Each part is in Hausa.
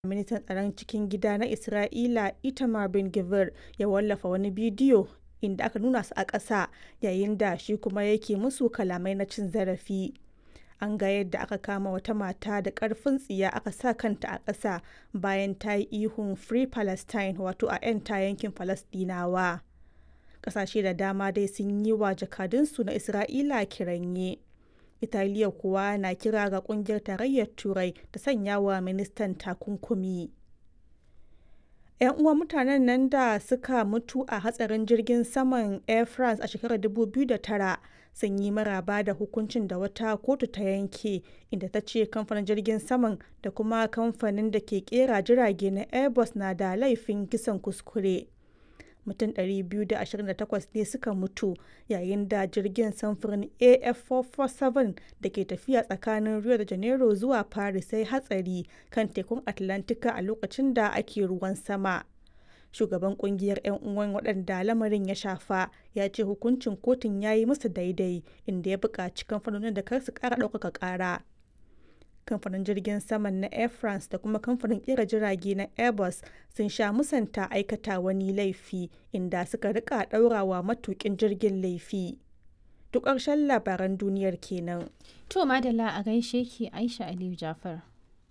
Ministan Tsaron Cikin Gida na Isra'ila Itamar Ben-Gvir ya wallafa wani bidiyo inda aka nuna su a ƙasa yayin da shi kuma yake musu kalamai na cin zarafi. An ga yadda aka kama wata mata da ƙarfin tsiya aka sa kanta a ƙasa bayan ta yi ihun "Free Palestine" wato a 'yanta yankin Falasɗinawa. Ƙasashe da dama dai sun yi wa jakadunsu na Isra'ila kiranye. Italiya kuwa na kira ga Ƙungiyar Tarayyar Turai ta sanya wa ministan takunkumi. 'Yan uwan mutanen nan da suka mutu a hatsarin jirgin saman Air France a shekarar 2009 sun yi maraba da hukuncin da wata kotu ta yanke inda ta ce kamfanin jirgin saman da kuma kamfanin da ke kera jirage na Airbus na da laifin kisan kuskure. Mutum 228 ne suka mutu yayin da jirgin samfurin AF447 da ke tafiya tsakanin Rio de Janeiro zuwa Paris ya yi hatsari kan tekun Atlantika a lokacin da ake ruwan sama. Shugaban kungiyar 'yan uwan waɗanda lamarin ya shafa ya ce hukuncin kotun ya yi musu daidai inda ya buƙaci kamfanonin da kar su ƙara ɗaukaka ƙara. Kamfanin jirgin saman na Air France da kuma kamfanin ƙera jirage na Airbus sun sha musanta aikata wani laifi inda suka rika ɗaurawa matuƙin jirgin laifi. Duk ƙarshen labaran duniyar kenan. To madalla a gaishe ki Aisha Aliyu Jafar.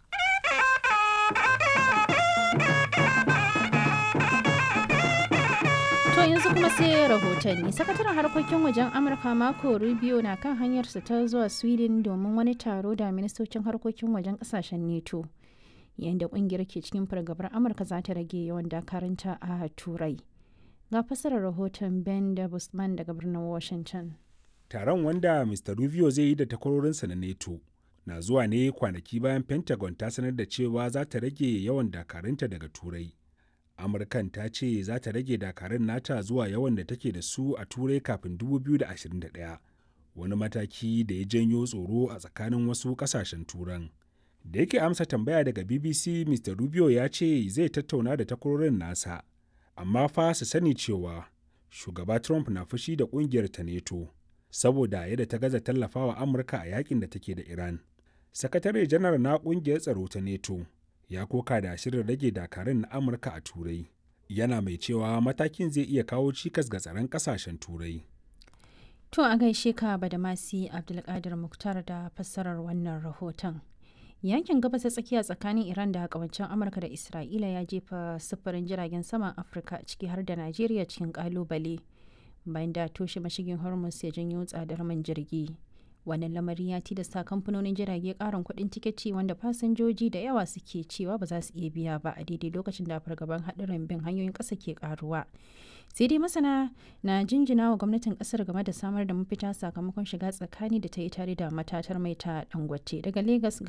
To yanzu kuma sai rahotanni. Sakataren harkokin wajen Amurka Marco Rubio na kan hanyarsa ta zuwa Sweden domin wani taro da ministocin harkokin wajen kasashen NATO. Yayin da kungiyar ke cikin fargabar Amurka za ta rage yawan dakarunta a Turai. Ga fasarar rahoton Ben da Busman daga birnin Washington. Taron wanda Mr. Rubio zai yi da takwarorinsa na NATO na zuwa ne kwanaki bayan Pentagon ta sanar da cewa za ta rage yawan dakarunta daga Turai. amurkan ta ce za ta rage dakarun nata zuwa yawan da take da su a turai kafin 2021 wani mataki da ya janyo tsoro a tsakanin wasu kasashen turan da yake amsa tambaya daga bbc mr rubio ya ce zai tattauna da takwarorin nasa amma fa su sani cewa shugaba trump na fushi da kungiyar ta neto saboda yadda ta gaza tallafawa amurka a yakin da take da iran sakatare janar na kungiyar tsaro ta neto ya koka da shirin rage dakarun na amurka a turai yana mai cewa matakin zai iya kawo cikas ga tsaron kasashen turai To a gaishe ka Badamasi Abdulkadir Muktar da fassarar wannan rahoton. Yankin gabas tsakiya tsakanin Iran da kawancin Amurka da Isra'ila ya jefa sufurin jiragen saman Afirka ciki har da Najeriya cikin kalubale bayan da toshe mashigin Hormuz ya janyo tsadar man jirgi. wannan lamari ya tilasta kamfanonin jirage karin kuɗin tiketi wanda fasinjoji da yawa suke cewa ba za su iya biya ba a daidai lokacin da fargaban haɗarin bin hanyoyin ƙasa ke karuwa sai dai masana na jinjina wa gwamnatin ƙasar game da samar da mafita sakamakon shiga tsakani da ta yi tare da matatar mai ta dangote daga lagos